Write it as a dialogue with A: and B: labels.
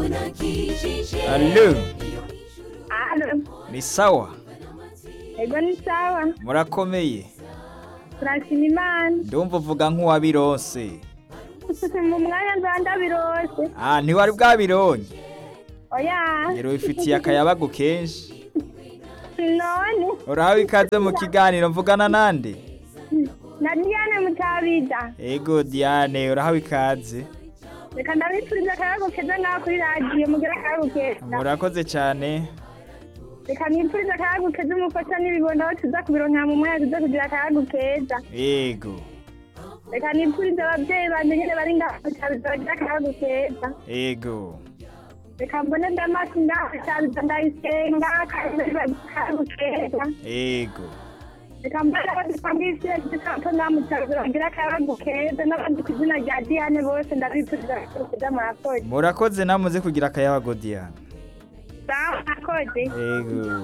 A: Allo,
B: Alo,
A: ni sawa
B: ego ni sawa.
A: murakomeye
B: Turashima Imana.
A: ndumva uvuga nk'uwabironse
B: Mu mwanya nza ndabirose.
A: ah ntiwari bwabironye
B: Oya.
A: rero wifitiye akayabagu kenshi
B: None.
A: urahawe ikaze mu kiganiro mvugana nande
B: Na Diane Mutabida.
A: ego diane urahawe ikaze
B: Reka ndabifuriza akayago keza ngaho kuri radiyo mugira akayago keza.
A: murakoze cyane
B: Reka nifuriza akayago keza umufasha n'ibibondo aho tuza kubironkera mu mwanya tuza kugira akayago keza.
A: ego
B: Reka nifuriza ababyeyi banje nyene bari ngaho Mutabida bagira akayago keza.
A: ego
B: Reka mbone ndamasi ngaho Mutabida ndayisenga akayago akayago keza.
A: ego
B: reka mbona abadupangisi igikapu namutabira bagira akayabagu keza n'abandi ku izina rya diane bose ndabifuriza kuza murakoze
A: murakoze namuze kugira akayabagu diane
B: sawa murakoze
A: ego